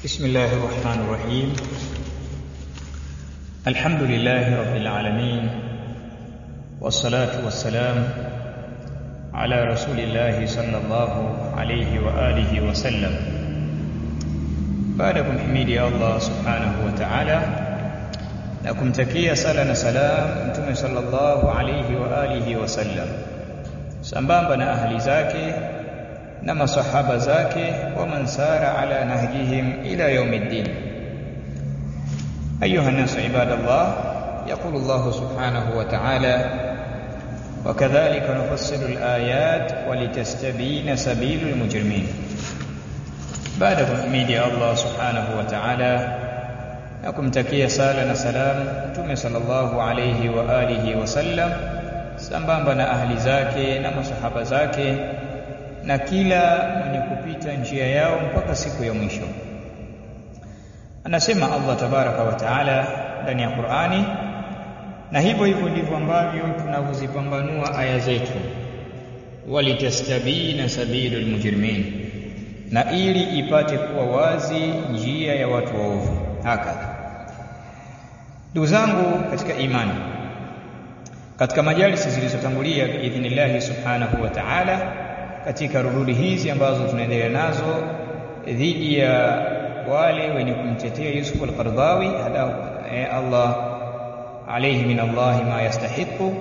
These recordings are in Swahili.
بسم الله الرحمن الرحيم الحمد لله رب العالمين والصلاة والسلام على رسول الله صلى الله عليه وآله وسلم baada kumhimidi Allah subhanahu wa ta'ala na kumtakia sala na salam mtume sallallahu alayhi wa alihi wasallam sambamba na ahli zake na masahaba zake wa man sara ala nahjihim ila yaumiddin ayuha الناس عباد الله يقول الله سبحانه وتعالى وكذلك نفصل الآيات ولتستبين سبيل المجرمين baada ya kumhimidi Allah subhanahu wa ta'ala na kumtakia sala na salam mtume sallallahu alayhi wa alihi wasallam sambamba na ahli zake na masahaba zake na kila mwenye kupita njia yao mpaka siku ya mwisho anasema Allah tabaraka wa taala ndani ya Qur'ani na hivyo hivyo ndivyo ambavyo tunavyozipambanua aya zetu walitastabina sabilul mujrimin na ili ipate kuwa wazi njia ya watu waovu hakadha ndugu zangu katika imani katika majalisi zilizotangulia biidhnillahi subhanahu wa ta'ala katika rududi hizi ambazo tunaendelea nazo dhidi ya wale wenye kumtetea Yusuf al-Qardawi hadahu eh, Allah alayhi min Allah ma yastahiqu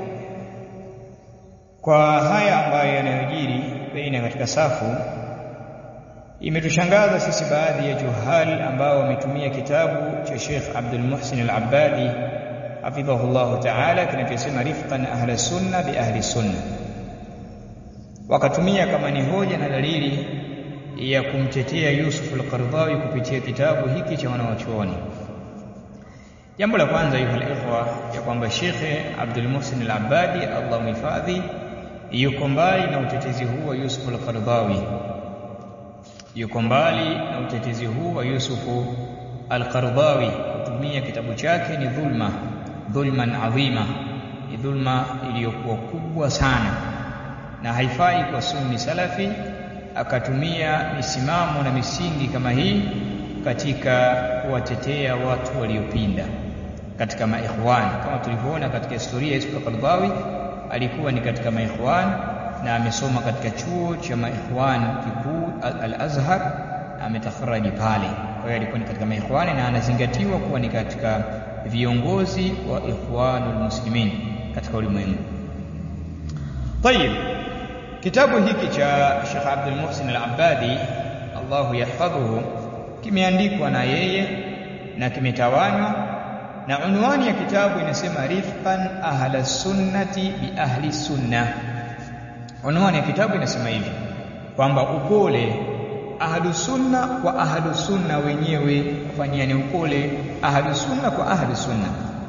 kwa haya ambayo yanayojiri baina katika safu imetushangaza sisi baadhi ya juhal ambao wametumia kitabu cha Sheikh Abdul Muhsin Al-Abbadi hafidhahullahu ta'ala kinachosema rifqan ahli sunna bi ahli sunna wakatumia kama ni hoja na dalili ya kumtetea Yusuf al-Qardawi kupitia kitabu hiki cha wanawachuoni jambo la kwanza yuha ikhwa ya kwamba Sheikh Abdul Muhsin Al-Abbadi Allah mhifadhi yuko mbali na utetezi huu wa Yusuf al-Qardawi yuko mbali na utetezi huu wa Yusufu al-Qardawi kutumia kitabu chake ni dhulma dhulman adhima ni dhulma iliyokuwa kubwa sana na haifai kwa sunni salafi akatumia misimamo na misingi kama hii katika kuwatetea watu waliopinda katika maikhwan kama tulivyoona katika historia ya Yusuf al-Qardawi alikuwa ni katika maikhwan na amesoma katika chuo cha maikhwan kikuu al-Azhar ametakharaji pale kwa hiyo alikuwa ni katika maikhwani na anazingatiwa kuwa ni katika viongozi wa ikhwanul muslimin katika ulimwengu طيب kitabu hiki cha Sheikh Abdul Muhsin Al-Abbadi Allahu yahfadhuhu kimeandikwa na yeye na kimetawanywa na unwani ya kitabu inasema rifqan ahla sunnati bi ahli sunnah unwani ya kitabu inasema hivi kwamba upole ahlu sunna kwa ahlu sunna wenyewe kufanyiani upole ahlu sunna kwa ahlu sunna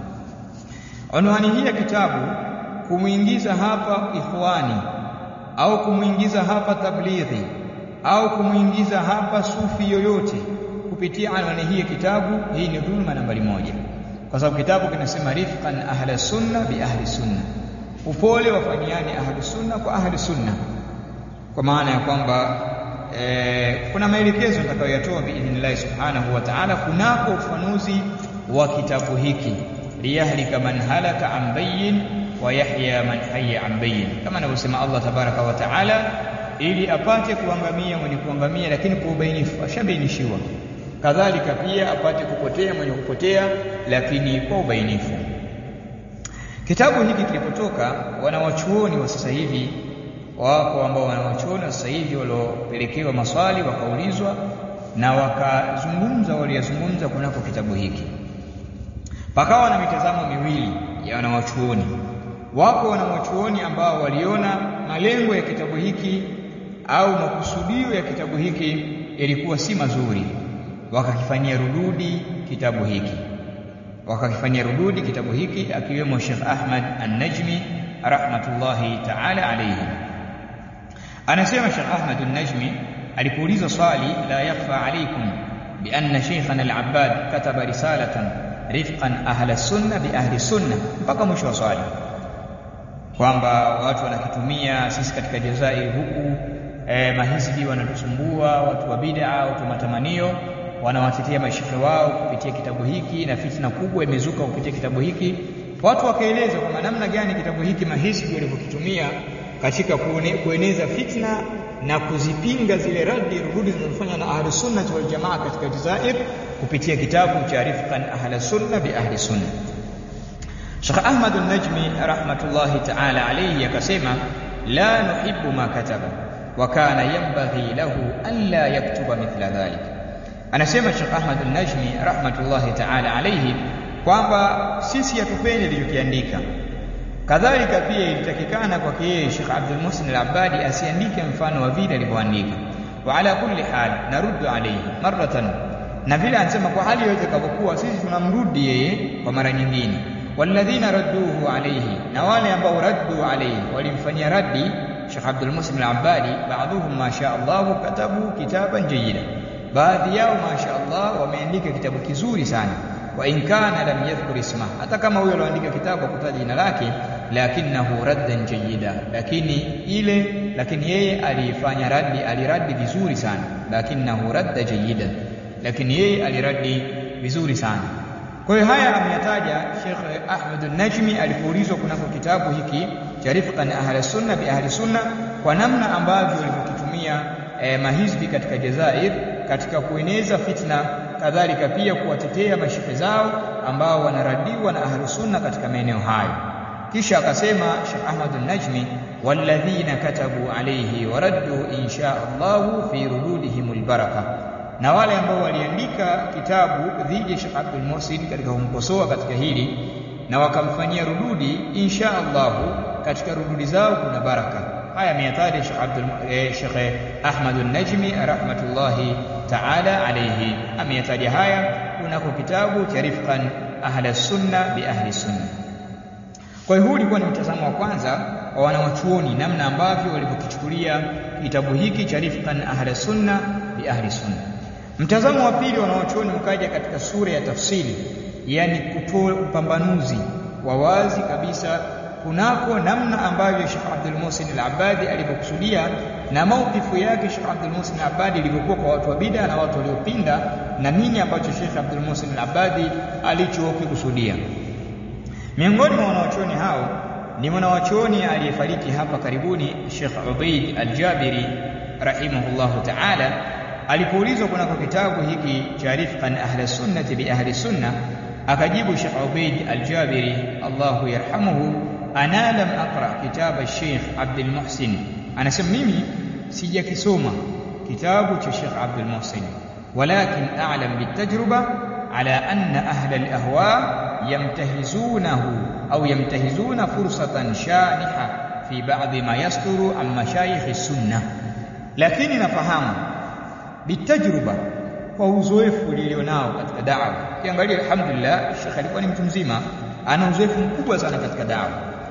unwani hii ya kitabu kumuingiza hapa ikhwani au kumuingiza hapa tablighi au kumuingiza hapa sufi yoyote kupitia anwani hii ya kitabu hii ni dhulma nambari moja kwa sababu kitabu kinasema rifqan ahla sunna bi ahli sunna upole wafanyiani ahli sunna kwa ahli sunna kwa maana ya kwamba e, kuna maelekezo nitakayoyatoa biidhnillahi subhanahu wa ta'ala kunako ufanuzi wa kitabu hiki liyahlika man halaka an bayyin wa yahya man hayya an bayyin kama anavyosema Allah tabaraka wa ta'ala ili apate kuangamia mwenye kuangamia lakini kwa ubainifu ashabainishiwa kadhalika pia apate kupotea mwenye kupotea lakini kwa ubainifu Kitabu hiki kilipotoka wanawachuoni wa sasa hivi wako ambao wanawachuoni wa sasa hivi waliopelekewa maswali wakaulizwa na wakazungumza waliyazungumza kunako kitabu hiki. Pakawa na mitazamo miwili ya wanawachuoni. Wako wanawachuoni ambao waliona malengo ya kitabu hiki au makusudio ya kitabu hiki yalikuwa si mazuri, wakakifanyia rududi kitabu hiki wakakifanyia rududi kitabu hiki akiwemo Sheikh Ahmad An-Najmi rahmatullahi ta'ala alayhi anasema Sheikh Ahmad An-Najmi alipoulizwa swali la yakhfa alaykum bi anna Sheikhana Al-Abbad kataba risalatan rifqan ahla sunna bi ahli sunna mpaka mwisho wa swali kwamba watu wanakitumia sisi katika Jazairi huku eh, mahizbi wanatusumbua watu wa bid'a watu matamanio wanawatetea mashekhe wao kupitia kitabu hiki na fitna kubwa imezuka kupitia kitabu hiki watu wakaeleza kwamba namna gani kitabu hiki mahizbi walivyokitumia katika kueneza fitna na kuzipinga zile radi rududi zinazofanywa na ahli sunna wal jamaa katika Jazair kupitia kitabu cha Rifqan ahli sunna bi ahli sunna Sheikh Ahmad an-Najmi rahmatullahi ta'ala alayhi akasema la nuhibbu ma kataba wa kana yanbaghi lahu an la yaktuba mithla dhalik anasema Sheikh Ahmad an-Najmi rahmatullahi ta'ala alayhi kwamba sisi hatupendi alichokiandika kadhalika pia ilitakikana kwake yeye Sheikh Abdul Muhsin al-Abbadi asiandike mfano wa vile alivyoandika wa ala kulli hal naruddu alayhi maratan na vile anasema kwa hali yote kavyokuwa sisi tunamrudi yeye kwa mara nyingine walladhina radduhu alayhi na wale ambao raddu alayhi walimfanyia raddi Sheikh Abdul Muhsin al-Abbadi baadhuhum ma sha Allah katabu kitaban jayyida baadhi yao ma sha Allah wameandika kitabu kizuri sana wa in kana lam yadhkur isma hata kama huyo aliandika kitabu kutaja jina lake lakinahu raddan jayyida lakini ile lakini yeye alifanya raddi aliradi vizuri sana lakinahu radda jayyida lakini yeye aliradi vizuri sana kwa hiyo haya ameyataja Sheikh Ahmad an-Najmi alipoulizwa kunako kitabu hiki cha Rifqan ahli sunna bi ahli sunna kwa namna ambavyo walivyokitumia eh, mahizbi katika Jazair katika kueneza fitna kadhalika pia kuwatetea mashehe zao ambao wanaradiwa na ahlu sunna katika maeneo hayo kisha akasema Sheikh Ahmad an-Najmi walladhina katabu alayhi waraddu insha Allah fi rududihim albaraka na wale ambao waliandika kitabu dhidi ya Sheikh Abdul Muhsin katika kumkosoa katika hili na wakamfanyia rududi insha Allah katika rududi zao kuna baraka haya ameyataja Sheikh Abdul eh, Sheikh Ahmad an-Najmi rahmatullahi ta'ala alayhi ameyataja haya kunako kitabu cha Rifqan ahli sunna bi ahli sunna kwa hiyo huu ulikuwa ni mtazamo wa kwanza wa wanawachuoni namna ambavyo walivyokichukulia kitabu hiki cha Rifqan ahli sunna bi ahli sunna mtazamo wa pili wanawachuoni ukaja katika sura ya tafsiri yani kutoa upambanuzi wa wazi kabisa kunako namna ambavyo Sheikh Abdul Muhsin al-Abbadi alivyokusudia na maukifu yake Sheikh Abdul Muhsin al-Abbadi ilivyokuwa kwa watu wa bid'a na watu waliopinda na nini ambacho Sheikh Abdul Muhsin al-Abbadi alichokikusudia. Miongoni mwa wanawachuoni hao ni mwanawachuoni aliyefariki hapa karibuni Sheikh Ubaid al-Jabiri rahimahullahu ta'ala alipoulizwa kunako kitabu hiki cha Rifqan ahli sunnati bi ahli sunna akajibu Sheikh Ubaid al-Jabiri Allahu yarhamuhu ana lam aqra kitab al-Sheikh Abdul Muhsin anasema mimi sijakisoma kitabu cha Sheikh Abdul Muhsin walakin a'lam bitajruba ala anna ahla al-ahwa yamtahizunahu au yamtahizuna fursatan shaniha fi ba'd ma yasturu an mashayikh as-sunnah lakini nafahamu bitajruba kwa uzoefu nilionao katika da'wa kiangalia alhamdulillah Sheikh alikuwa ni mtu mzima ana uzoefu mkubwa sana katika da'wa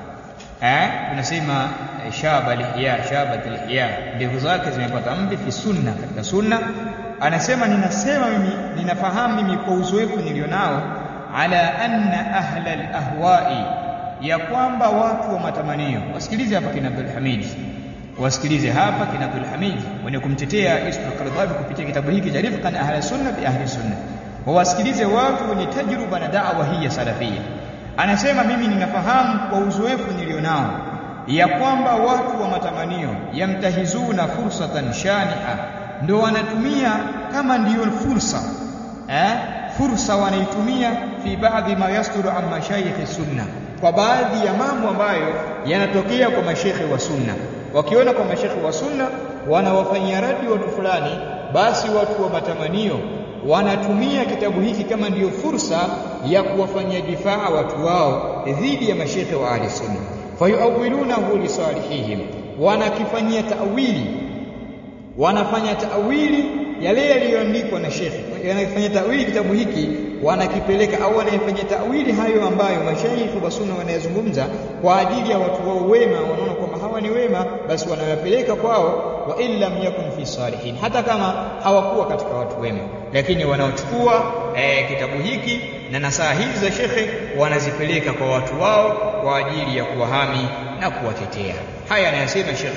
eh tunasema eh, shaba lihya shabat lihya ndevu zake zimepata mvi fi sunna katika sunna anasema ninasema mimi ninafahamu mimi kwa uzoefu nilionao ala anna ahla alahwa'i ya kwamba watu wa matamanio wasikilize hapa kina Abdul Hamid wasikilize hapa kina Abdul Hamid wenye kumtetea Yusuf al-Qaradawi kupitia kitabu hiki cha Rifqan ahli sunna bi ahli sunna wawasikilize watu wenye tajruba na da'wa hii ya salafia anasema mimi ninafahamu kwa uzoefu nilionao ya kwamba watu wa matamanio yamtahizuna fursatan shaniha ndio wanatumia kama ndiyo fursa eh fursa wanaitumia fi baadhi ma yasturu an mashayikh sunna kwa baadhi ya mambo ambayo yanatokea kwa mashekhe wa sunna wakiona kwa mashekhe wa sunna wanawafanyia radi watu fulani basi watu wa matamanio wanatumia kitabu hiki kama ndiyo fursa ya kuwafanyia difaa watu wao dhidi ya mashekhe wa ahli sunna fayuawilunahu lisalihihim wanakifanyia tawili wanafanya tawili yale yaliyoandikwa na shekhe yanafanya tawili kitabu hiki wanakipeleka au wanayefanya tawili hayo ambayo mashaikh wa sunna wanayazungumza kwa ajili ya watu wao wema wanaona kwamba hawa ni wema basi wanayapeleka kwao wa illam yakun fi salihin hata kama hawakuwa katika watu wema lakini wanaochukua eh, kitabu hiki na nasaha hizi za shekhe wanazipeleka kwa watu wao kwa ajili ya kuwahami na kuwatetea haya anayasema shekhe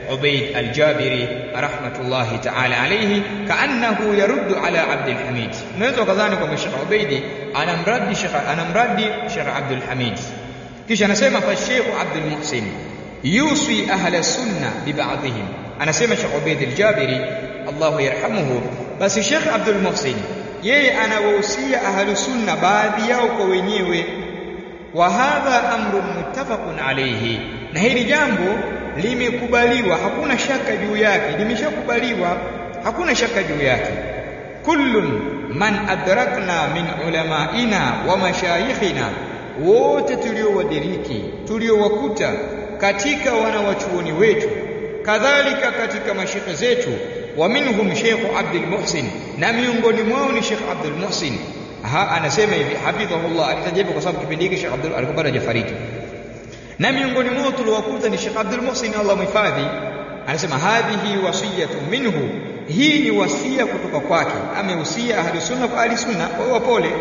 Ubaid al-Jabiri rahmatullahi ta'ala alayhi kaannahu yaruddu ala Abdul Hamid unaweza ukadhani kwamba Sheikh Ubaidi anamradi Sheikh anamradi Sheikh Abdul Hamid kisha anasema fa Sheikh Abdul Muhsin yusi ahla sunna bi ba'dihim anasema Sheikh Ubaid al-Jabiri Allahu yarhamuhu basi Sheikh Abdul Muhsin yeye anawahusia ahlu sunna baadhi yao kwa wenyewe wa hadha amrun muttafaqun alayhi na hili jambo limekubaliwa hakuna shaka juu yake limeshakubaliwa hakuna shaka juu yake kullun man adrakna min ulamaina wa mashayikhina wote tuliowadiriki tuliowakuta katika wanawachuoni wetu kadhalika katika mashekhe zetu wa minhum Sheikh Abdul Muhsin na miongoni mwao ni Sheikh Abdul Muhsin ha anasema hivi hafidhahullah alitajibu kwa sababu kipindi hiki Sheikh Abdul alikuwa bado hajafariki na miongoni mwao tuliowakuta ni Sheikh Abdul Muhsin Allah mhifadhi anasema hadhihi wasiyatu minhu hii ni wasia kutoka kwake amehusia ahli sunna kwa ahli sunna wao wapole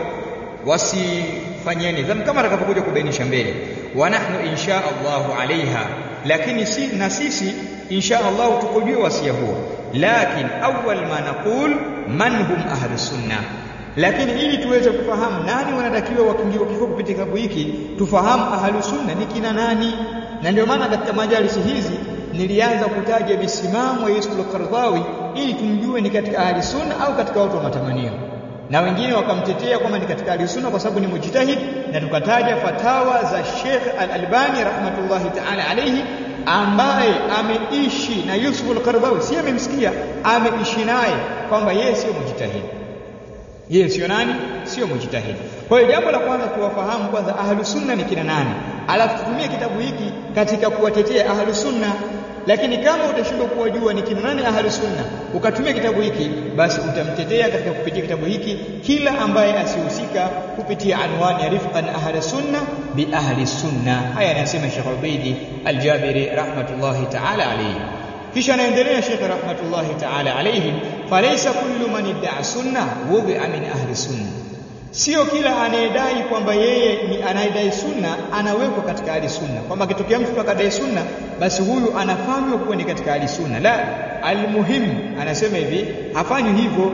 wasifanyeni dhambi kama atakapokuja kubainisha mbele wa nahnu insha Allah alaiha lakini si, na sisi insha Allah tukujue wasia huo lakin awwal ma naqul man hum ahli sunna lakini ili tuweze kufahamu nani wanatakiwa wakingiwa kifo kupitia kitabu hiki tufahamu ahli sunna ni kina nani na ndio maana katika majalisi hizi nilianza kutaja misimamo ya Yusuf al-Qaradawi ili tumjue ni katika ahli sunna au katika watu wa matamanio na wengine wakamtetea kwamba ni katika ahli sunna kwa sababu ni mujtahid na tukataja fatawa za Sheikh Al-Albani rahmatullahi ta'ala alayhi ambaye ameishi na Yusuf al-Qaradawi si amemsikia ameishi naye kwamba yeye sio mujtahid yeye sio nani sio mujtahid kwa hiyo jambo la kwanza tuwafahamu kwanza ahlu sunna ni kina nani alafu tutumie kitabu hiki katika kuwatetea ahlu sunna lakini kama utashindwa kuwajua ni kina nani ahlu sunna ukatumia kitabu hiki basi utamtetea katika kupitia kitabu hiki kila ambaye asihusika kupitia anwani ya rifqan ahli sunna bi ahli sunna haya anasema Sheikh Ubaidi Al-Jabiri rahmatullahi ta'ala alayhi kisha anaendelea Sheikh rahmatullahi ta'ala alayhi falaysa kullu man idda'a sunna wudhi'a min ahli sunna sio kila anayedai kwamba yeye ni anayedai sunna anawekwa katika ahli sunna kwamba akitokea mtu akadai sunna basi huyu anafanywa kuwa ni katika ahli sunna la almuhim anasema hivi hafanywi hivyo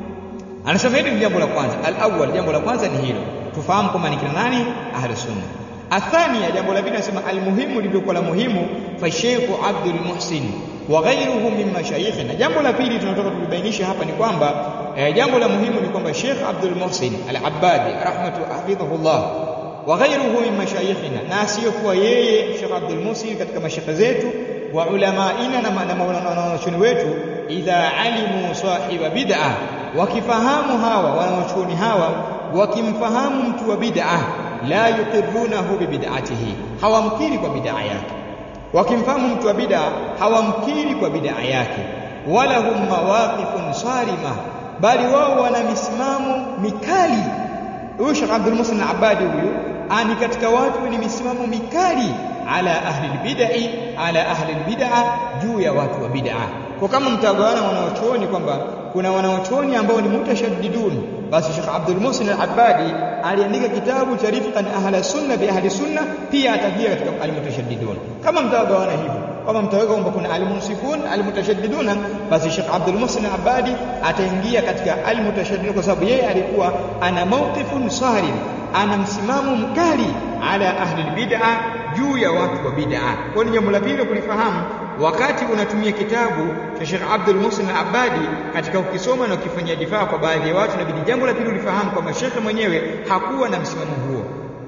anasema hili ni jambo la kwanza alawwal jambo la kwanza ni hilo tufahamu kwamba ni kina nani ahli sunna athania jambo la pili anasema almuhimu lilikuwa la muhimu fa Sheikh Abdul Muhsin wa ghayruhu min mashayikhina jambo la pili tunataka tulibainisha hapa ni kwamba eh, jambo la muhimu ni kwamba Sheikh Abdul Muhsin Al-Abbadi rahmatu hafidhahullah wa ghayruhu min mashayikhina na asiyokuwa yeye Sheikh Abdul Muhsin katika mashaka zetu wa ulamaina na wanachuoni wetu idha alimu sahiba bid'a wakifahamu hawa wanachuoni hawa wakimfahamu mtu wa bid'a la yuqirrunahu bi bid'atihi hawamkiri kwa bid'a yake wakimfahamu mtu wa bid'a hawamkiri kwa bid'a yake wala hum mawaqifun sarima bali wao wana misimamo mikali huyu Sheikh Abdul Muhsin Abadi huyu ani katika watu wenye misimamo mikali ala ahli albid'i ala ahli albid'a juu ya watu wa bid'a kwa kama mtagawana wanaochuoni kwamba kuna wanaochuoni ambao ni mutashaddidun basi Sheikh Abdul Muhsin Al-Abbadi aliandika kitabu cha Rifqan Ahla Sunna bi Ahli Sunna pia atakia katika al-mutashaddidun kama mtagawana hivyo kama mtaweka kwamba kuna al-munsifun al-mutashaddidun basi Sheikh Abdul Muhsin Al-Abbadi ataingia katika al-mutashaddidun kwa sababu yeye alikuwa ana mawqifun sarim ana msimamo mkali ala ahli bid'a juu ya watu wa bid'a kwa ni jambo la pili kulifahamu wakati unatumia kitabu cha Sheikh Abdul Muhsin Al-Abadi katika ukisoma na ukifanyia difaa kwa baadhi ya watu inabidi jambo la pili ulifahamu kwamba Sheikh mwenyewe hakuwa na msimamo huo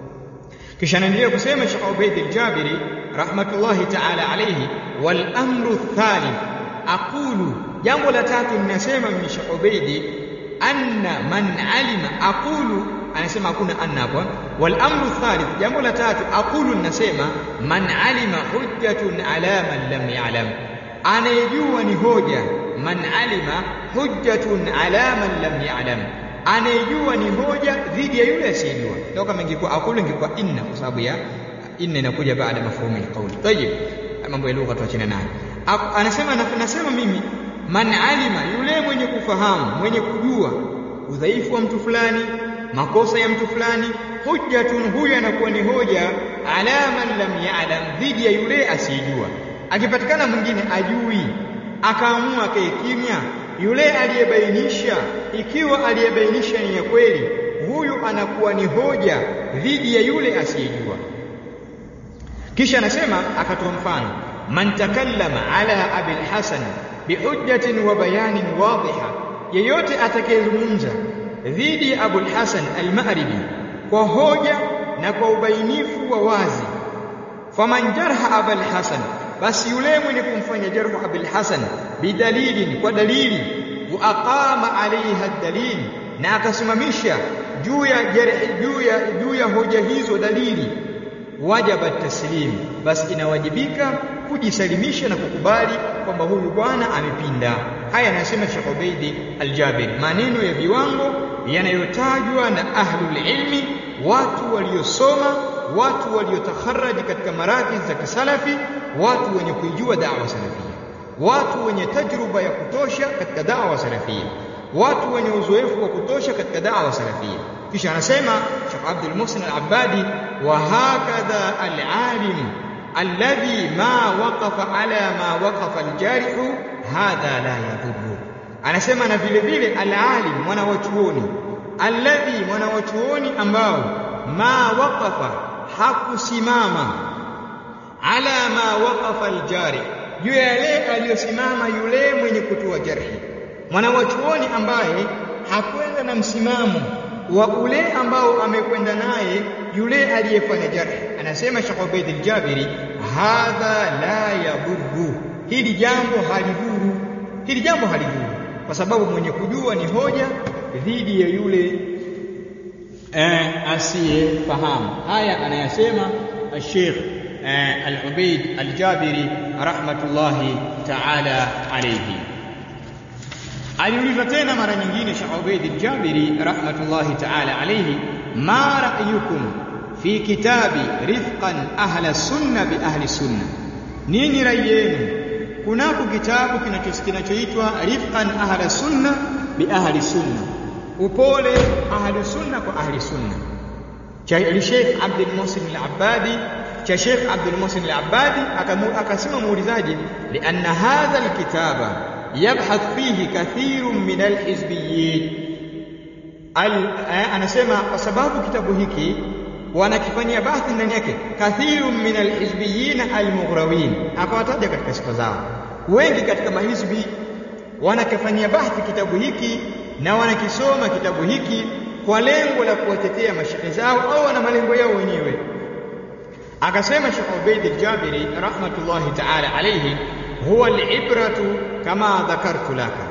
kisha anaendelea kusema Sheikh Ubaid al-Jabiri rahmatullahi ta'ala alayhi wal amru thalith aqulu jambo la tatu ninasema mimi Sheikh Ubaid anna man alima aqulu anasema hakuna anna hapo wal amru thalith jambo la tatu aqulu ninasema man alima hujjatun ala man lam ya'lam anayejua ni hoja man alima hujjatun ala man lam ya'lam anayejua ni hoja dhidi ya yule asiyejua ndio kama ingekuwa aqulu ingekuwa inna kwa sababu ya inna inakuja baada ya mafhumu alqawli tayib mambo ya lugha tuachane nayo anasema nasema mimi man alima yule mwenye kufahamu mwenye kujua udhaifu wa mtu fulani makosa ya mtu fulani hujjatun huyu anakuwa ni hoja ala man lam ya'lam dhidi ya yule asiyejua akipatikana mwingine ajui akaamua kae kimya yule aliyebainisha ikiwa aliyebainisha ni ya kweli huyu anakuwa ni hoja dhidi ya yule asiyejua kisha anasema akatoa mfano man takallama ala abil hasan bihujjatin wa bayanin wadhiha yeyote atakayezungumza dhidi ya abul hasan al-ma'ribi kwa hoja na kwa ubainifu wa wazi faman jarha abul hasan basi yule mwenye kumfanya jarhu abul hasan bidalilin kwa dalili wa aqama alaiha dalil na akasimamisha juu ya juu ya juu ya hoja hizo dalili wajaba taslim basi inawajibika kujisalimisha na kukubali kwamba huyu bwana amepinda haya anasema Sheikh Ubaidi Al-Jabir maneno ya viwango yanayotajwa na ahlul ilmi watu waliosoma watu waliotakharaji katika marakiz za kisalafi watu wenye kuijua da'wa salafia watu wenye tajruba ya kutosha katika da'wa salafia watu wenye uzoefu wa kutosha katika da'wa salafia kisha anasema Sheikh Abdul Muhsin Al-Abbadi wa hakadha al-alim alladhi ma waqafa ala ma waqafa al-jarih hadha la yadhurru anasema na vile vile al-alim mwana wa chuoni alladhi mwana wa chuoni ambao ma waqafa hakusimama ala ma waqafa al-jarih juu ya yale aliyosimama yule mwenye kutoa jarhi mwana wa chuoni ambaye hakwenda na msimamo wa ule ambao amekwenda naye yule aliyefanya jarhi anasema Sheikh Ubaid al-Jabiri hadha la yadhurru hili jambo halidhuru hili jambo halidhuru kwa sababu mwenye kujua ni hoja dhidi ya yule eh, asiyefahamu haya anayasema Sheikh eh, Al-Ubaid Al-Jabiri rahmatullahi ta'ala alayhi aliulizwa tena mara nyingine Sheikh Ubaid al-Jabiri rahmatullahi ta'ala alayhi ma ra'yukum fi kitabi rifqan ahla sunna bi ahli sunna nini rai yenu kunako kitabu kinachoitwa rifqan ahla sunna bi ahli sunna upole ahli sunna kwa ahli sunna cha Sheikh Abdul Muhsin al-Abbadi cha Sheikh Abdul Muhsin al-Abbadi akasema muulizaji lianna hadha al-kitaba yabhath fihi kathirun min alhizbiyyin al, anasema kwa sababu kitabu hiki wanakifanyia bahthi ndani yake kathirun min alhizbiyyin almughrawin akawataja katika sifa zao wengi katika mahizbi wanakifanyia bahthi kitabu hiki na wanakisoma kitabu hiki kwa lengo la kuwatetea mashehe zao au wana malengo yao wenyewe akasema Sheikh Ubaid al-Jabiri rahmatullahi ta'ala alayhi huwa al-ibratu kama dhakartu laka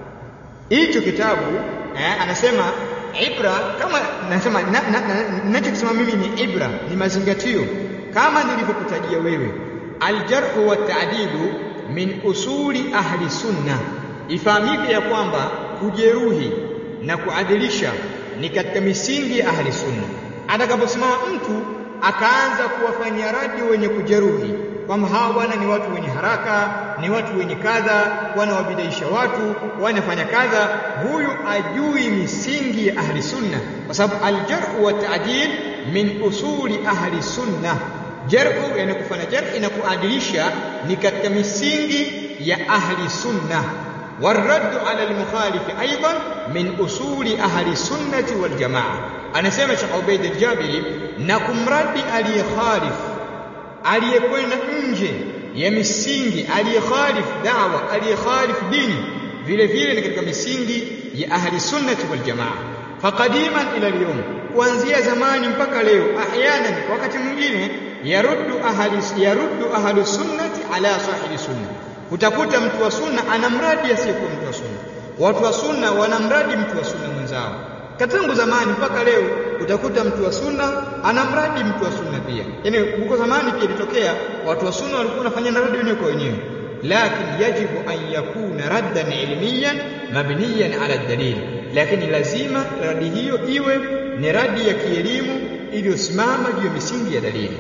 hicho kitabu eh, anasema ibra kama nasema ninachokisema na, na, mimi ni ibra ni mazingatio kama nilivyokutajia wewe aljarhu wa ta'dilu min usuli ahli sunna ifahamike ya kwamba kujeruhi na kuadilisha ni katika misingi ya ahli sunna atakaposimama mtu akaanza kuwafanyia radi wenye kujeruhi kwamba hawa bwana ni watu wenye haraka ni watu wenye kadha wanawabidaisha watu wanafanya kadha huyu ajui misingi ya ahli sunna kwa sababu aljarh wa ta'dil min usuli ahli sunna jarhu yani kufanya jarh na kuadilisha ni katika misingi ya ahli sunna والرد على المخالف ايضا من اصول اهل السنه والجماعه anasema Sheikh Ubaid al-Jabiri na kumradi aliyekhalif aliyekwenda nje ya misingi aliyekhalif da'wa aliyekhalif dini vile vile ni katika misingi ya ahli sunnati wal jamaa faqadiman ila al-yawm kuanzia zamani mpaka leo ahyanan wakati mwingine yaruddu ahli yaruddu ahli sunnati ala sahibi sunna utakuta mtu wa sunna anamradi asiyekuwa mtu wa sunna watu wa sunna wanamradi mtu wa sunna mwenzao katangu zamani mpaka leo utakuta mtu wa sunna anamradi mtu wa sunna pia yani huko zamani pia ilitokea watu wa sunna walikuwa wanafanya radi wenyewe kwa wenyewe lakini yajibu an yakuna raddan ilmiyan mabniyan ala dalil lakini lazima radi hiyo iwe ni radi ya kielimu iliyosimama juu ya misingi ya dalili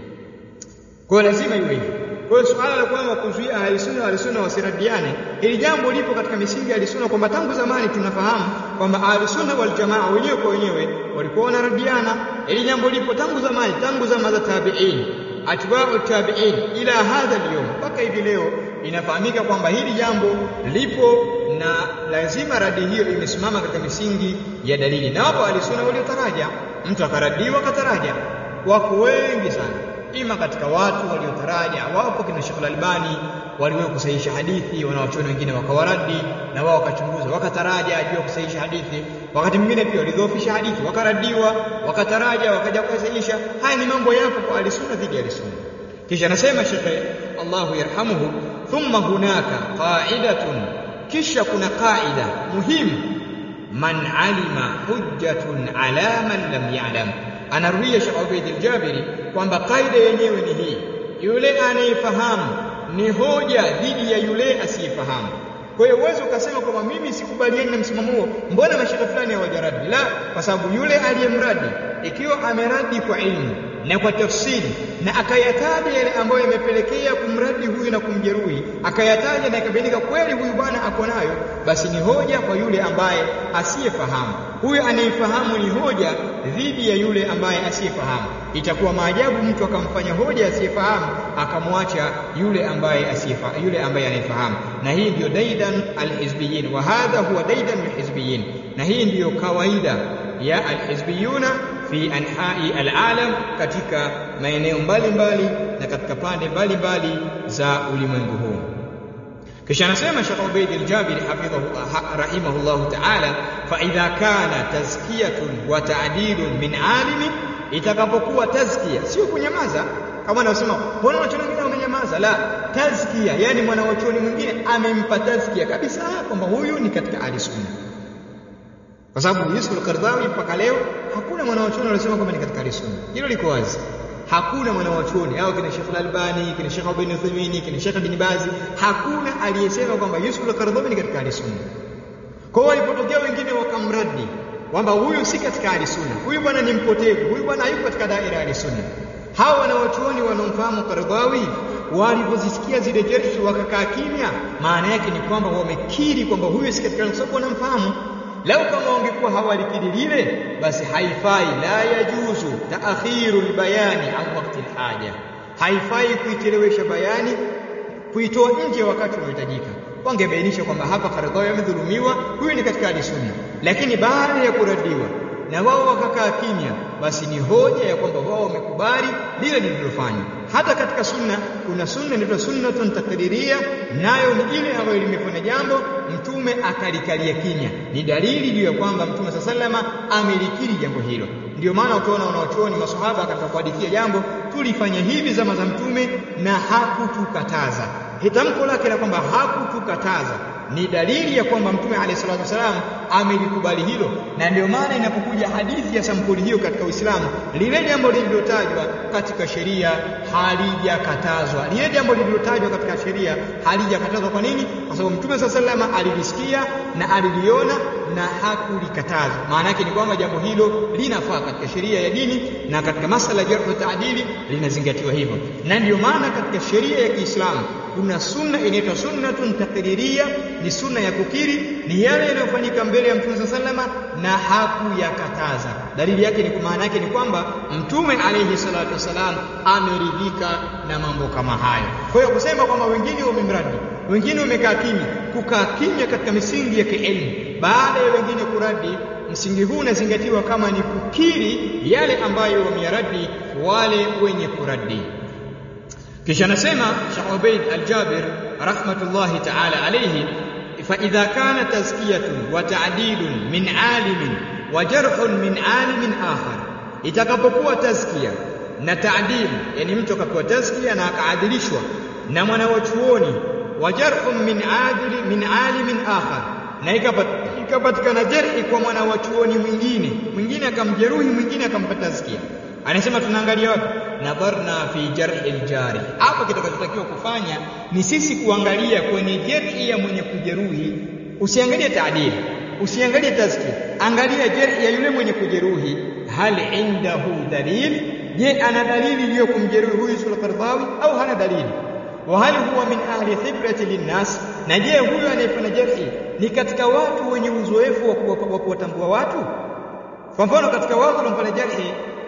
kwa lazima iwe hivyo kwa hiyo suala la kwamba kuzuia ahli sunna ahli sunna wasiradiane hili jambo lipo katika misingi ya ahli sunna kwamba tangu zamani tunafahamu kwamba ahli sunna wal jamaa wenyewe kwa wenyewe walikuwa wanaradiana hili jambo lipo tangu zamani tangu zama za tabi'in atba'u tabi'in ila hadha al-yawm mpaka hivi leo inafahamika kwamba hili jambo lipo na lazima radi hiyo imesimama katika misingi ya dalili na wapo alisuna waliotaraja mtu akaradiwa kataraja wako wengi sana ima katika watu waliotaraja wapo kina Sheikh Al-Albani waliwahi kusahihisha hadithi wanawachuoni wengine wakawaradi na wao wakachunguza wakataraja juu ya kusahihisha hadithi wakati mwingine pia walidhoofisha hadithi wakaradiwa wakataraja wakaja kusahihisha haya ni mambo yapo kwa alisunna dhidi ya alisunna kisha anasema Sheikh Allahu yarhamuhu thumma hunaka qa'idatun kisha kuna qaida muhimu man alima hujjatun ala man lam ya'lam anarudia Sheikh Ubaid al-Jabiri kwamba kaida yenyewe ni hii yule anayefahamu ni hoja dhidi ya yule asiyefahamu kwa hiyo uwezo ukasema kwamba mimi sikubaliani na msimamo huo mbona mashaka fulani hawajaradi la kwa sababu yule aliyemradi ikiwa ameradi kwa ilmu na kwa tafsiri na akayataja yale ambayo yamepelekea kumradi huyu na kumjeruhi akayataja na ikabainika kweli huyu bwana ako nayo basi ni hoja kwa yule ambaye asiyefahamu huyu anayefahamu ni hoja dhidi ya yule ambaye asiyefahamu itakuwa maajabu mtu akamfanya hoja asiyefahamu akamwacha yule ambaye asiyefahamu yule ambaye anayefahamu na hii ndiyo daidan alhizbiyin wa hadha huwa daidan alhizbiyin na hii ndiyo kawaida ya alhizbiyuna fi anhai alalam katika maeneo mbalimbali na katika pande mbalimbali za ulimwengu huu kisha anasema Sheikh Ubaid al-Jabiri hafidhahu rahimahullah ta'ala fa idha kana tazkiyatun wa ta'dilun min alimin itakapokuwa tazkia sio kunyamaza kama anasema mbona wanachuoni wengine wamenyamaza la tazkia yani mwanachuoni mwingine amempa tazkia kabisa kwamba huyu ni katika ahli-sunna kwa sababu Yusuf al-Qardawi mpaka leo hakuna mwanachuoni aliyesema kwamba ni katika ahli-sunna hilo liko wazi hakuna mwanawachuoni au kina Sheikh Al-Albani kina Sheikh Ibn Uthaymeen kina Sheikh Ibn Baz hakuna aliyesema kwamba Yusuf al-Qaradawi ni katika ahli-sunna kwa hiyo walipotokea wengine wakamradi kwamba huyu si katika ahli-sunna huyu bwana ni mpotevu huyu bwana hayuko katika daira ya ahli-sunna hawa wanawachuoni wanaomfahamu Qaradawi walipozisikia zile jerhi wakakaa kimya maana yake ni kwamba wamekiri kwamba huyu si katika kwa sababu wanamfahamu lau kama wangekuwa hawalikiri lile basi haifai la yajuzu taakhiru albayani an waqti alhaja haifai kuichelewesha bayani kuitoa nje wakati unaohitajika wangebainisha kwamba hapa Karadhawi amedhulumiwa huyu ni katika sunna lakini baada ya kuradiwa na wao wakakaa kimya basi ni hoja ya kwamba wao wamekubali lile lililofanywa hata katika sunna kuna sunna inaitwa sunnatun takriria nayo ni ile ambayo limefanya jambo mtume akalikalia kimya ni dalili juu ya kwamba mtume saa salama amelikiri jambo hilo ndio maana utaona wanaochuoni masahaba katika kuhadithia jambo tulifanya hivi zama za mtume na hakutukataza hitamko lake la kwamba hakutukataza ni dalili ya kwamba mtume alayhi salatu wasalam amelikubali hilo na ndio maana inapokuja hadithi ya sampuli hiyo katika Uislamu lile jambo lililotajwa katika sheria halijakatazwa lile jambo lililotajwa katika sheria halijakatazwa kwa nini kwa sababu mtume saa salama alilisikia na aliliona na hakulikataza maana yake ni kwamba jambo hilo linafaa katika sheria ya dini na katika masala ya jarh taadili linazingatiwa hivyo na ndio maana katika sheria ya Kiislamu kuna sunna inaitwa sunnatun taqriria ni sunna ya kukiri ni yale yanayofanyika mbele ya mtume sallama na hakuyakataza dalili yake ni maana yake ni kwamba mtume alayhi salatu wasalam ameridhika na mambo kama hayo kwa hiyo kusema kwamba wengine wamemradi wengine wamekaa kimya kukaa kimya katika misingi ya kielimu baada ya wengine kuradi msingi huu unazingatiwa kama ni kukiri yale ambayo wameyaradi wale wenye kuradi kisha anasema Sheikh Ubaid Al-Jabir rahmatullahi ta'ala alayhi fa idha kana tazkiyatun wa ta'dilun min alimin wa jarhun min alimin akhar itakapokuwa tazkia na ta'dil yani mtu akapewa tazkia na akaadilishwa na mwanawachuoni wa jarhun min adili min alimin akhar na ikapatikana jarhi kwa mwanawachuoni mwingine mwingine akamjeruhi mwingine akampa tazkia anasema tunaangalia wapi nadharna fi jarhi aljari hapo kitakachotakiwa kufanya ni sisi kuangalia kwenye jarhi ya mwenye kujeruhi usiangalie taadili usiangalie tazki angalia jarhi ya yule mwenye kujeruhi hal indahu dalil je ana dalili juu ya kumjeruhi huyu sulqardhawi au hana dalili wa hal huwa min ahli khibrati linnas na je huyu anayefanya jarhi ni katika watu wenye uzoefu wa kuwatambua watu kwa mfano katika watu wanaofanya jarhi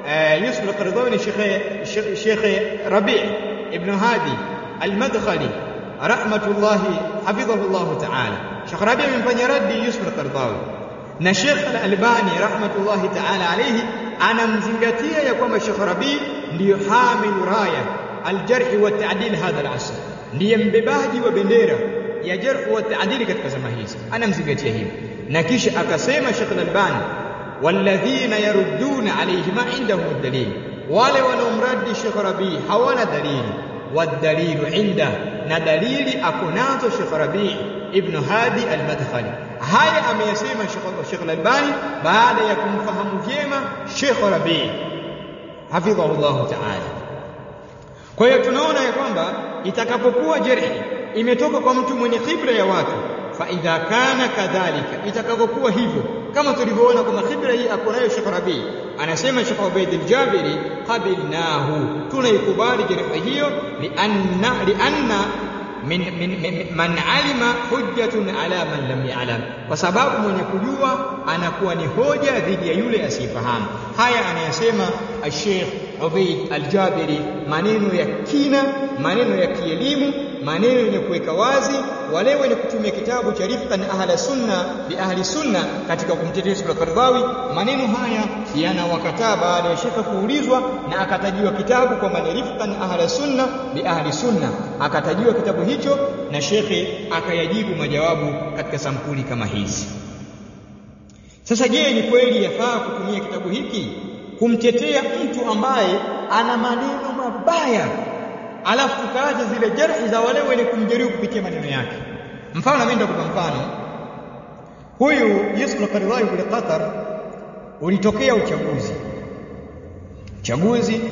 Yusuf al-Qaradawi ni Sheikh Sheikh Rabi' ibn Hadi al-Madkhali rahmatullahi hafidhahullah ta'ala Sheikh Rabi' amemfanyia raddi Yusuf al-Qaradawi na Sheikh al-Albani rahmatullahi ta'ala alayhi anamzingatia ya kwamba Sheikh Rabi ndiyo hamilu raya al-jarh wa ta'dil hadha al-asr ndiye mbebaji wa bendera ya jarh wa ta'dil katika zama hizi anamzingatia hivyo na kisha akasema Sheikh al-Albani walladhina yarudduna alayhi ma indahum dalil wale wanaomradi Sheikh Rabi hawana dalili والدليل عنده na dalili akonazo Sheikh Rabi ibn Hadi al-Madkhali haya ameyasema Sheikh al-Albani baada ya kumfahamu vyema Sheikh Rabi hafidhahu Allah ta'ala kwa hiyo tunaona ya kwamba itakapokuwa jerhi imetoka kwa mtu mwenye khibra ya watu fa idha kana kadhalika itakapokuwa hivyo kama tulivyoona kwamba khibra hii akonayo Sheikh Rabi anasema Sheikh Ubaid al-Jabiri qabilnahu tunaikubali jerhi hiyo lianna lianna min, min, min, man alima hujjatun ala man lam ya'lam kwa sababu mwenye kujua anakuwa ni hoja dhidi ya yule asiyefahamu haya anayasema Sheikh Ubaid al-Jabiri maneno ya kina maneno ya kielimu maneno yenye kuweka wazi wale wenye kutumia kitabu cha Rifqan Ahla Sunna bi Ahli Sunna katika kumtetea Yusuf al-Qaradawi maneno haya yanawakataa baada ya shekhe kuulizwa na akatajiwa kitabu kwamba ni Rifqan Ahla Sunna bi Ahli Sunna akatajiwa kitabu hicho na shekhe akayajibu majawabu katika sampuli kama hizi sasa je ni kweli yafaa kutumia kitabu hiki kumtetea mtu ambaye ana maneno mabaya alafu tukaacha zile jarhi za wale wenye kumjeruhi kupitia maneno yake mfano mimi nitakupa mfano huyu Yusuf al-Qaradawi kule Qatar ulitokea uchaguzi uchaguzi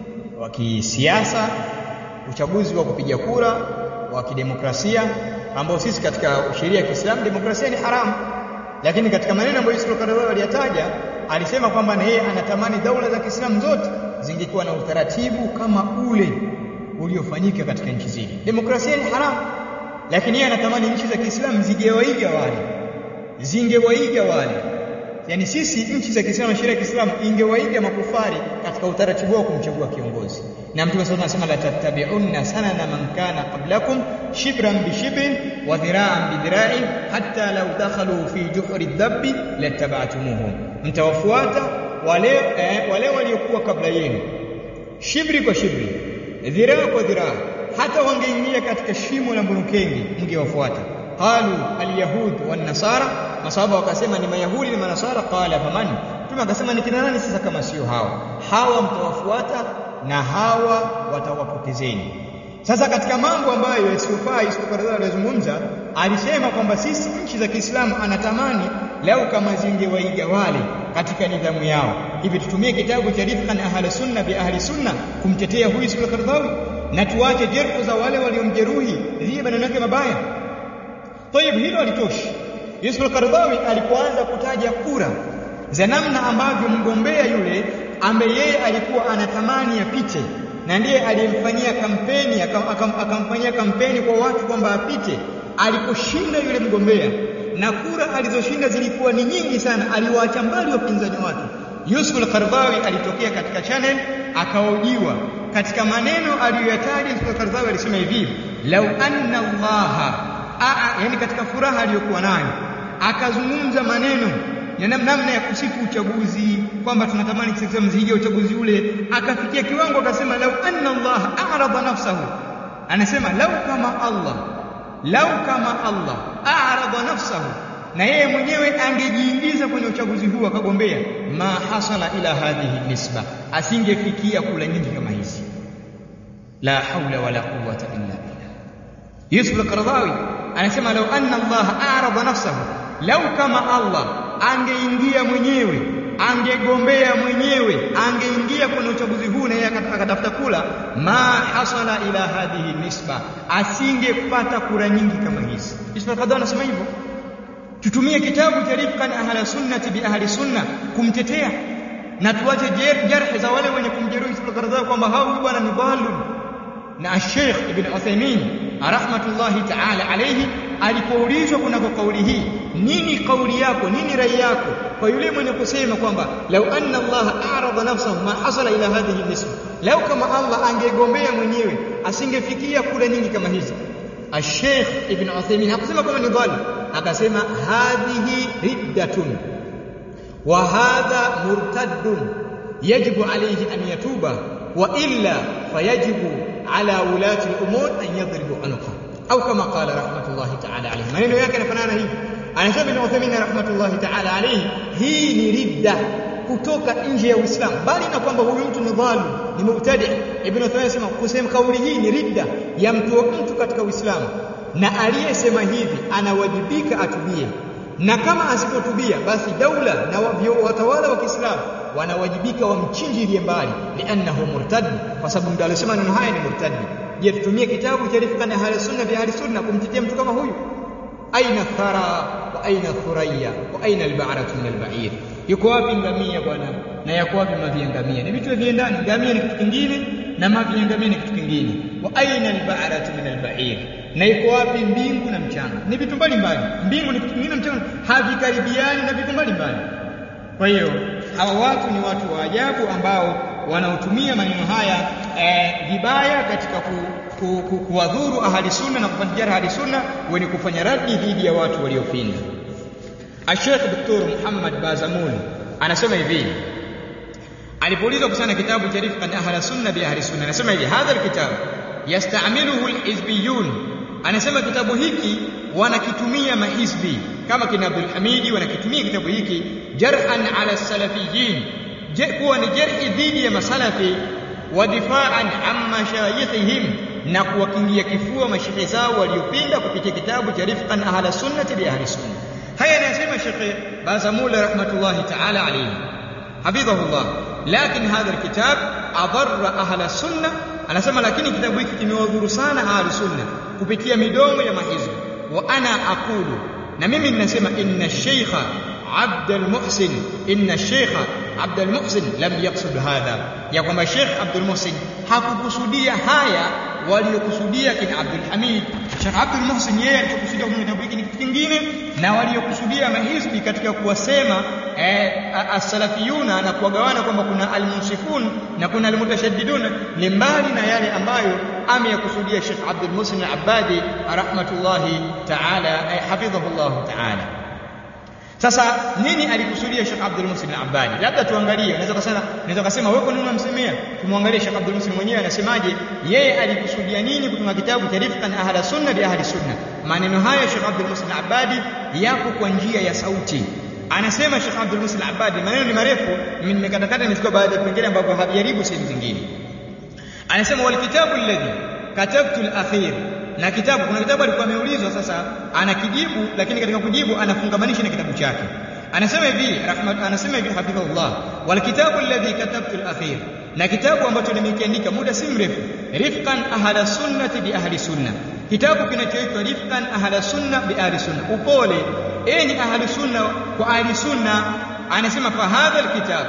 wa kisiasa uchaguzi wa kupiga kura wa kidemokrasia ambao sisi katika sheria ya Kiislamu demokrasia ni haramu lakini katika maneno ambayo Yusuf al-Qaradawi aliyataja alisema kwamba na yeye anatamani daula za Kiislamu zote zingekuwa na utaratibu kama ule uliofanyika katika nchi zile. Demokrasia ni haramu, lakini yeye anatamani nchi za Kiislamu zingewaiga wale, zingewaiga wale. Yaani sisi nchi za Kiislamu, sheria ya Kiislamu ingewaiga makufari katika utaratibu wao kumchagua kiongozi. Na Mtume SAW anasema la tattabi'unna sanana man kana qablakum shibran bi shibrin wa dhira'an bi dhira'in hatta law dakhalu fi juhri dhabbi lattaba'tumuhum, mtawafuata wale eh, wale waliokuwa kabla yenu shibri kwa shibri dhiraa kwa dhiraa hata wangeingia katika shimo la mburukengi mngewafuata qalu alyahud wan nasara masahaba wakasema ni mayahudi na manasara qala faman mtume akasema ni kina nani sasa kama sio hawa hawa mtawafuata na hawa watawapotezeni sasa katika mambo ambayo yasiyofaa Yusuf alizungumza alisema kwamba sisi nchi za Kiislamu anatamani lau kama zingewaiga wale katika nidhamu yao hivi tutumie kitabu cha Rifqan Ahli Sunna bi Ahli Sunna kumtetea huyu Yusuf al-Qaradawi na tuache jerhu za wale waliomjeruhi dhidi maneno yake mabaya Tayib hilo alitoshi Yusuf al-Qaradawi alipoanza kutaja kura za namna ambavyo mgombea yule ambaye yeye alikuwa anatamani apite na ndiye aliyemfanyia kampeni akamfanyia kampeni kwa watu kwamba apite aliposhinda yule mgombea na kura alizoshinda zilikuwa ni nyingi sana aliwaacha mbali wapinzani wake Yusuf al-Qaradawi alitokea katika channel akaojiwa katika maneno aliyoyataja Yusuf al-Qaradawi alisema hivi lau anna Allah yani katika furaha aliyokuwa nayo akazungumza maneno ya namna ya kusifu uchaguzi kwamba tunatamani sisi mzige uchaguzi ule akafikia kiwango akasema lau anna Allah a'rada nafsahu anasema lau kama Allah lau kama Allah a'rada nafsahu na yeye mwenyewe angejiingiza kwenye uchaguzi huu akagombea ma hasala ila hadhihi nisba asingefikia kula nyingi kama hizi la haula wala quwwata illa billah Yusuf al-Qaradawi anasema lau anna Allah a'rada nafsahu lau kama Allah angeingia mwenyewe angegombea mwenyewe angeingia kwenye uchaguzi huu na yeye akatafuta kula ma hasala ila hadhihi nisba asingepata kura nyingi kama hizi Yusuf al-Qaradawi anasema hivyo tutumie kitabu cha Rifqan ahla sunnati bi ahli sunna kumtetea na tuache jarh za wale wenye kumjeruhi Yusuf al-Qaradawi kwamba hao bwana ni dhalun na Sheikh Ibn Uthaymeen rahmatullahi ta'ala alayhi alipoulizwa kunako kauli hii nini kauli yako nini rai yako kwa yule mwenye kusema kwamba lau anna Allah a'rada nafsahu ma hasala ila hadhihi nisba lau kama Allah angegombea mwenyewe asingefikia kula nyingi kama hizi Sheikh Ibn Uthaymeen hakusema kama ni dhalim akasema hadhihi riddatun wa hadha murtaddun yajibu alayhi an yatuba wa illa fayajibu ala ulati al-umur an yadribu anqa au kama qala rahmatullahi ta'ala alayhi maneno yake yanafanana hivi anasema Ibn Uthaymeen rahmatullahi ta'ala alayhi hii ni ridda kutoka nje ya Uislamu bali na kwamba huyu mtu ni dhalim ni mubtadi Ibn Uthaymeen anasema kusema kauli hii ni ridda ya mtu mtu katika Uislamu na aliyesema hivi anawajibika atubie na kama asipotubia basi daula na watawala wa Kiislamu wanawajibika wamchinjilie mbali liannahu murtad kwa sababu ndio alisema neno haya ni murtad je tutumie kitabu cha rifqan ahli sunna bi ahli sunna kumtetea mtu kama huyu aina thara wa aina thuraya wa aina alba'ratu min alba'ir yuko wapi ngamia bwana na yako wapi mavi ya ngamia ni vitu viendani ngamia ni kitu kingine na mavi ya ngamia ni kitu kingine wa aina alba'ratu min alba'ir na iko wapi mbingu na mchanga ni vitu mbalimbali mbingu ni kitu kingine mchanga havikaribiani na vitu mbalimbali kwa hiyo hawa watu ni watu wa ajabu ambao wanaotumia maneno haya eh, vibaya katika ku, ku, ku, kuwadhuru ahli sunna na kufanya ahli sunna wenye kufanya radi dhidi ya watu waliopinda Sheikh Dr. Muhammad Bazamul anasema hivi alipoulizwa kusana kitabu cha rifqan ahli sunna bi ahli sunna anasema hivi hadha alkitab yastamiluhu alhizbiyun anasema kitabu hiki wanakitumia mahizbi kama kina Abdul Hamidi wanakitumia kitabu hiki jarhan ala salafiyin je kuwa ni jarhi dhidi ya masalafi wa difaan an mashayikhihim na kuwakingia kifua mashehe zao waliopinda kupitia kitabu cha rifqan ahla sunnati bi ahli sunna haya anasema Sheikh Bazamul rahmatullahi ta'ala alayhi hafidhahullah lakin hadha alkitab adarra ahla sunna anasema lakini kitabu hiki kimewadhuru sana ahli sunna kupitia midomo ya mahizbi wa ana aqulu na mimi ninasema inna sheikha عبد المحسن إن الشيخ عبد المحسن لم يقصد هذا ya kwamba Sheikh Abdul Muhsin hakukusudia haya waliokusudia kina Abdul Hamid Sheikh Abdul Muhsin yeye alichokusudia kwenye kitabu hiki ni kitu kingine na waliokusudia mahizbi katika kuwasema eh, as-salafiyuna na kuwagawana kwamba kuna al-munsifun na kuna al-mutashaddidun ni mbali na yale ambayo ameyakusudia Sheikh Abdul Muhsin al-Abbadi rahmatullahi ta'ala eh, hafidhahullah ta'ala sasa nini alikusudia Sheikh Abdul Muhsin al-Abbadi? Labda tuangalie, unaweza kusema unaweza kusema wewe kwa nini unamsemea? Tumwangalie Sheikh Abdul Muhsin mwenyewe anasemaje, yeye alikusudia nini kutunga kitabu cha Rifqan Ahla Sunna bi Ahli Sunna. Maneno haya Sheikh Abdul Muhsin al-Abbadi yako kwa njia ya sauti. Anasema Sheikh Abdul Muhsin al-Abbadi, maneno ni marefu, nimekatakata nimechukua baadhi ya vipengele ambavyo havijaribu sehemu zingine. Anasema wal kitabu alladhi katabtu al-akhir na kitabu kuna kitabu alikuwa ameulizwa sasa anakijibu lakini katika kujibu anafungamanisha na kitabu chake anasema hivi rahmat anasema hivi hafidhullah wal kitabu alladhi katabtu al-akhir na kitabu ambacho nimekiandika muda si mrefu rifqan ahla sunnati bi ahli sunna kitabu kinachoitwa rifqan ahla sunna bi ahli sunna upole enyi ahli sunna kwa ahli sunna anasema fa hadha alkitab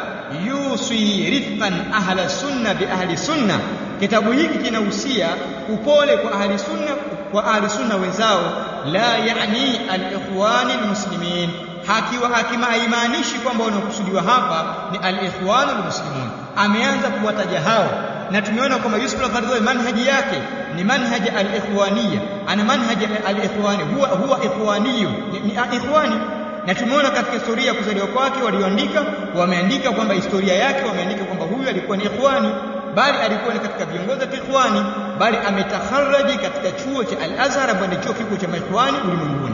yusi rifqan ahla sunna bi ahli sunna kitabu hiki kinahusia upole kwa ahli sunna kwa ahli sunna wenzao la yani al-ikhwani al-muslimin hakiwa hakimaimaanishi kwamba wanaokusudiwa hapa ni al-ikhwani al-muslimun ameanza kuwataja hao na tumeona kwamba Yusuf al-Qaradawi manhaji yake ni manhaji al-ikhwaniyya ana manhaji al-ikhwani huwa huwa ikhwaniyu ni, ni ikhwani na tumeona katika historia ya kuzaliwa kwake walioandika wameandika kwamba historia yake wameandika kwamba huyu alikuwa ni ikhwani bali alikuwa ni katika viongozi wa ikhwani bali ametakharraji katika chuo cha Al-Azhar ambacho ni chuo kikuu cha maikhwani ulimwenguni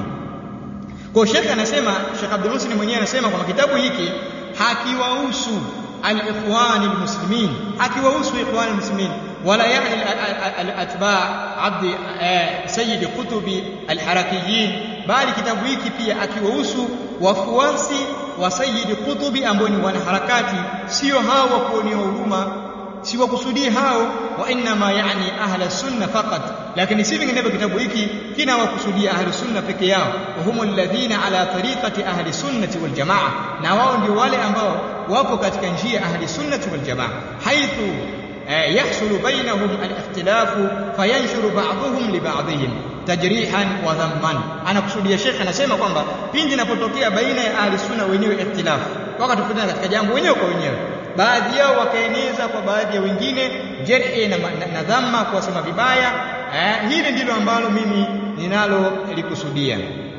kwa Sheikh anasema Sheikh Abdul Muhsin mwenyewe anasema kwamba kitabu hiki hakiwahusu al-ikhwani al-muslimin hakiwahusu ikhwani al-muslimin wala yani al-atba' abd sayyid kutubi al-harakiyin bali kitabu hiki pia akiwahusu wafuasi wa sayyid kutubi ambao ni wanaharakati sio hao wa kuonea huruma si wakusudie hao wa inma yani ahla sunna faqat lakini si vinginevyo kitabu hiki kina wakusudia ahli sunna peke yao wa humu alladhina ala tariqati ahli sunnati wal jamaa na wao ndio wale ambao wapo katika njia ahli sunnati wal jamaa haithu يحصل بينهم الاختلاف فينشر بعضهم لبعضهم tajrihan wa dhamman anakusudia shekhe anasema kwamba pindi inapotokea baina ya ahli sunna wenyewe ikhtilafu wakatofautiana katika jambo wenyewe kwa wenyewe baadhi yao wakaeneza kwa baadhi ya wengine jerhi na, na, na dhamma kuwasema vibaya eh, hili ndilo ambalo mimi ninalo likusudia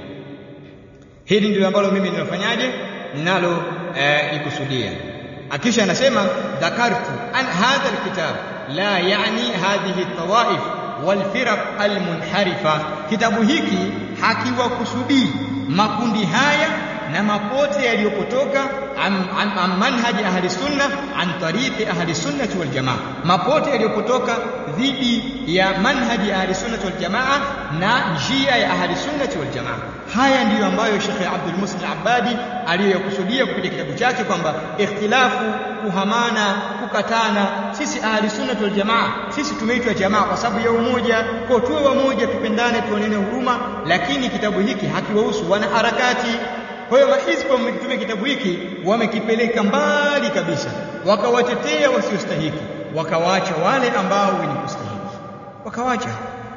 hili ndilo ambalo mimi ninafanyaje ninalo eh, likusudia akisha anasema dhakartu an hadha alkitab la yani hadhihi tawaif walfiraq almunharifa kitabu hiki hakiwakusudii makundi haya na mapote yaliyopotoka an manhaji ahli sunna an tariqi ahli sunnati wal jamaa mapote yaliyopotoka dhidi ya manhaji ahli sunnati wal jamaa na njia ya ahli sunnati wal jamaa haya ndiyo ambayo Sheikh Abdul Muslim Abadi aliyokusudia kupitia kitabu chake kwamba ikhtilafu kuhamana kukatana sisi ahli sunnati wal jamaa sisi tumeitwa jamaa kwa sababu ya umoja kwa tuwe wamoja tupendane tuonene huruma lakini kitabu hiki hakiwahusu wana harakati kwa hiyo mahisbu wamekitumia kitabu hiki wamekipeleka mbali kabisa, wakawatetea wasiostahiki, wakawaacha wale ambao wenye kustahiki, wakawacha.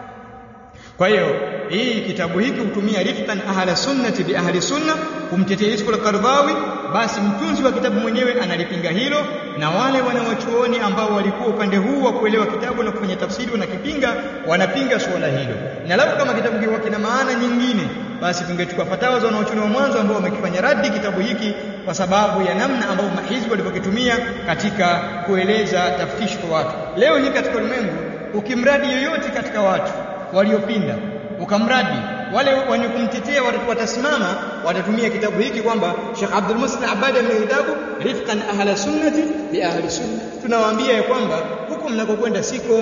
Kwa hiyo hii kitabu hiki hutumia rifqan ahla sunnati bi ahli sunna kumtetea Yusuf al-Qaradawi, basi mtunzi wa kitabu mwenyewe analipinga hilo, na wale wanawachuoni ambao walikuwa upande huu wa kuelewa kitabu na kufanya tafsiri wanakipinga, wanapinga suala hilo. Na labda kama kitabu kiwa kina maana nyingine, basi tungechukua fatawa za wanawachuoni wa mwanzo ambao wamekifanya radi kitabu hiki kwa sababu ya namna ambayo mahizbi walivyokitumia katika kueleza taftishi kwa watu. Leo hii katika ulimwengu, ukimradi yoyote katika watu waliopinda ukamradi wale wenye kumtetea watasimama watatumia kitabu hiki kwamba Sheikh Abdul Muslim Abadi ameandika kitabu rifqan ahla sunnati bi ahli sunna tunawaambia ya kwamba huko mnakokwenda siko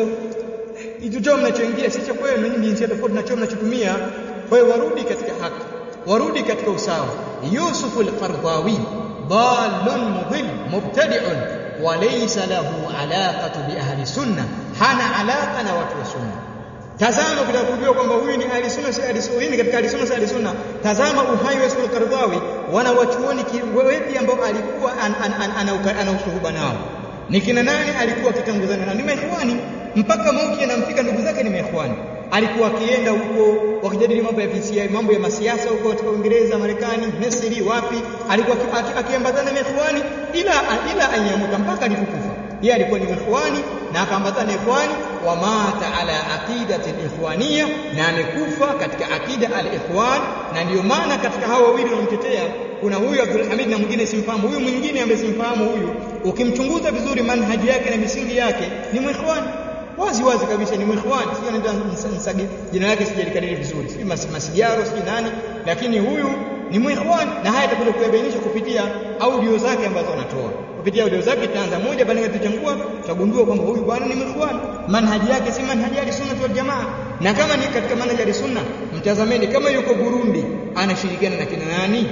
hicho mnachoingia si cha kwenu nyinyi jinsia tofauti na choo mnachotumia kwa hiyo warudi katika haki warudi katika usawa Yusuf al-Qardawi dalun mudhill mubtadi'un wa laysa lahu alaqatu bi ahli sunna hana alaqa na watu wa sunna Tazama ukitaka kujua kwamba huyu ni ahli sunna si ahli sunna, ni katika ahli sunna si ahli sunna. Tazama uhai wa Yusuf al-Qaradawi, wana wachuoni wepi ambao alikuwa ana ushuhuba nao. Ni kina nani alikuwa akitanguzana nao? Ni maikhwani mpaka mauti yanamfika ndugu zake ni maikhwani. Alikuwa akienda huko wakijadili mambo ya visia, mambo ya masiasa huko katika Uingereza, Marekani, Misri, wapi, alikuwa akiambatana na ikhwani ila ila anyamuta mpaka alipokufa. Yeye alikuwa ni ikhwani na akaambatana ikhwani wa mata ala aqidati al-ikhwaniyya na amekufa katika akida al-ikhwan na ndio maana katika hao wawili wanaomtetea kuna huyu Abdul Hamid na mwingine simfahamu huyu mwingine ambaye simfahamu huyu ukimchunguza vizuri manhaji yake na misingi yake ni mwikhwani wazi wazi kabisa ni mwikhwani sio nenda nsagi jina lake sijalikariri vizuri sio masigaro sio nani lakini huyu ni mwikhwani na haya tutakuja kuyabainisha kupitia audio zake ambazo anatoa kupitia audio zake tutaanza moja baada ya kuchambua tutagundua kwamba huyu bwana ni mwikhwani manhaji yake si manhaji ya sunna wal jamaa na kama ni katika manhaji ya sunna mtazameni kama yuko Burundi anashirikiana na kina nani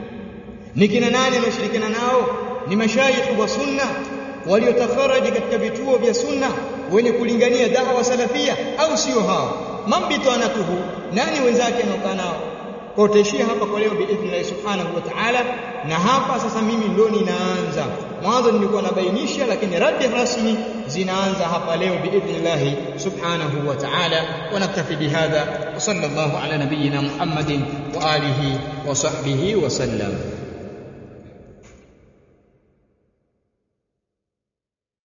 ni kina nani anashirikiana nao ni mashayikh wa sunna waliotafaraji katika vituo vya sunna wenye kulingania dawa salafia au sio hao mambitanatuhu nani wenzake anaokaa nao kwa utaishia hapa kwa leo biidhnillah subhanahu wa ta'ala na hapa sasa mimi ndo ninaanza mwanzo nilikuwa nabainisha lakini radi rasmi zinaanza hapa leo biidhnillah subhanahu wa ta'ala wa naktafi bihadha wa sallallahu ala nabiyyina muhammadin wa alihi wa sahbihi wa sallam